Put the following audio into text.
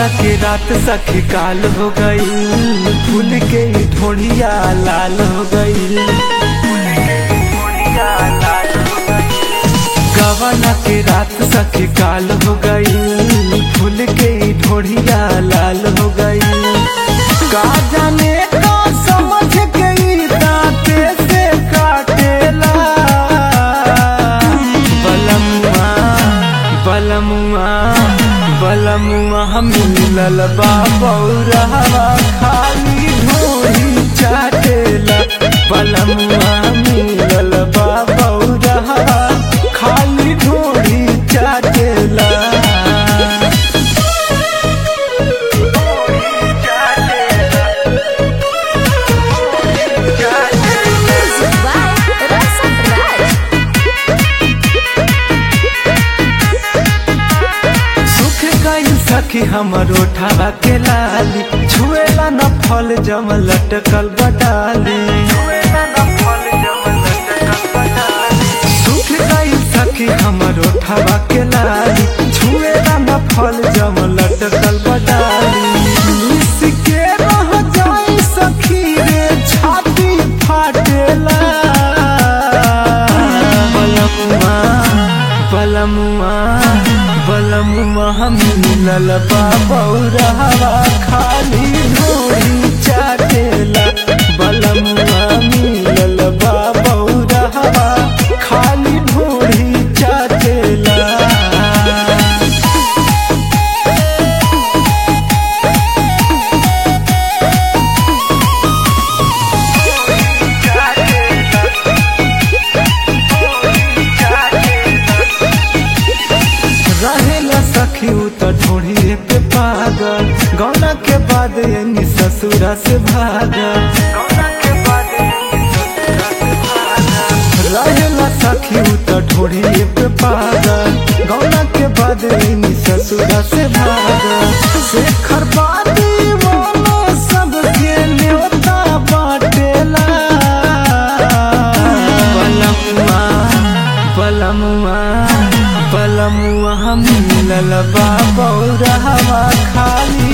के रात सखी काल हो गई फूल के ढोढ़िया लाल हो गई गवाना के रात सखी काल हो गई फूल के ढोढ़िया लाल हो गई का जाने का समझ गई दांते से काटेला बलमुआ बलमुआ बलमुआ हम मिलल बा बौरहवा खाली ढोरी चाटेला बलमुआ मिलल बा बौरहवा खाली ढोरी चाटेला Music by Rasa Raj. सुख गई सखी हमर ओठावा के लाली छुएला न फल जम लटकल बटाली सुख गई सखी हमर ओठावा के लाली छुएला न फल जम लटकल बटाली मिस के रह जाई सखी रे छाती फाटेला बलमुआ बलमुआ बलमुआ हम मिलल बाबौरहवा खाली ढोरी चाटेला बलमुआ मिलल बाबौरहवा खाली ढोरी चाटेला रहेला सखी उ त ढोढ़िए पे पागल गौना के बाद यानी ससुरा से भागल रहेला सखी उ त ढोढ़िए पे पागल गौना के बाद यानी ससुरा से भागल शेखर बादी वाला सबके न्योता बाटेला बलमुआ बलमुआ बलमुआ हम मिलल बा बौरहवा खाली